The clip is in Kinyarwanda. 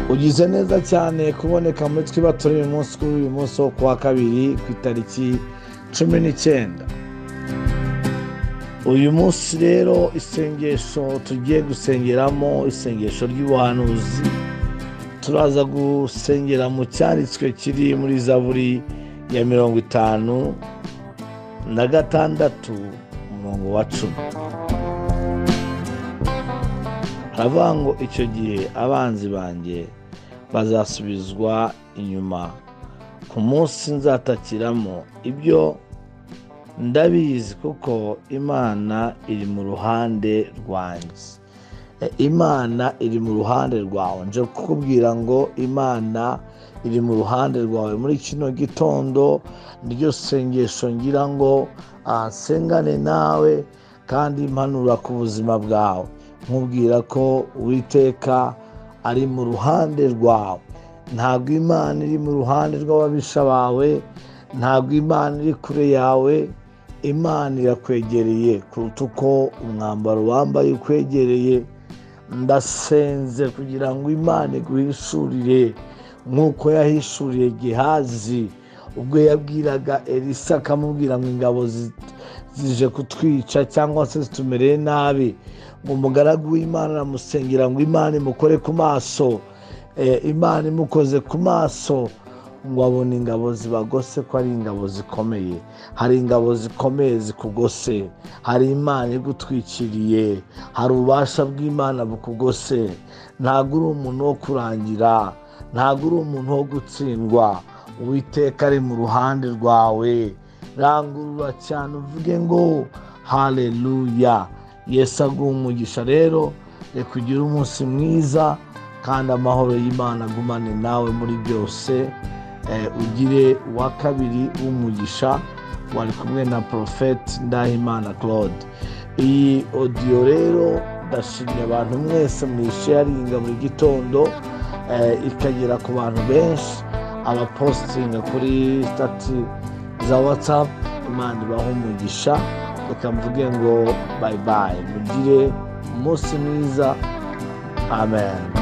tugize neza cyane kuboneka muri twibature uyu munsi kuri uyu munsi wo kuwa kabiri ku itariki cumi n'icyenda uyu munsi rero isengesho tugiye gusengeramo isengesho ry'ubuhanuzi turaza gusengera mu cyanditswe kiri muri zaburi ya mirongo itanu na gatandatu umurongo wa cumi haravuga ngo icyo gihe abanzi banjye bazasubizwa inyuma ku munsi nzatakiramo ibyo ndabizi kuko imana iri mu ruhande rwanjye imana iri mu ruhande rwawe nje kukubwira ngo imana iri mu ruhande rwawe muri kino gitondo niryo sengesho ngira ngo ahasengane nawe kandi impanura ku buzima bwawe nkubwira ko uwiteka ari mu ruhande rwawe ntabwo imana iri mu ruhande rw'ababisha bawe ntabwo imana iri kure yawe imana irakwegereye kuruta uko umwambaro wambaye ukwegereye ndasenze kugira ngo imana iguhishurire nk'uko yahishuriye gihazi ubwo yabwiraga elisa akamubwira ngo ingabo zije kutwica cyangwa se zitumereye nabi ngo umugaragu w'imana aramusengera ngo imana imukore ku maso imana imukoze ku maso ngo abone ingabo zibagose ko ari ingabo zikomeye hari ingabo zikomeye zikugose hari imana igutwikiriye hari ububasha bw'imana bukugose ntabwo uri umuntu wo kurangira ntabwo uri umuntu wo gutsindwa uwiteka ari mu ruhande rwawe rangurura cyane uvuge ngo hareruya yesu aguha umugisha rero reka ugire umunsi mwiza kandi amahoro y'imana agumane nawe muri byose ugire uwa kabiri w'umugisha wari kumwe na porofeti ndahimana claude iyi odiyo rero ndashimye abantu mwese mwisharinga buri gitondo ikagera ku bantu benshi abapositinga kuri sitati za watsapu imana ibaha umugisha reka mvuge ngo bayibayi mugire umunsi mwiza amen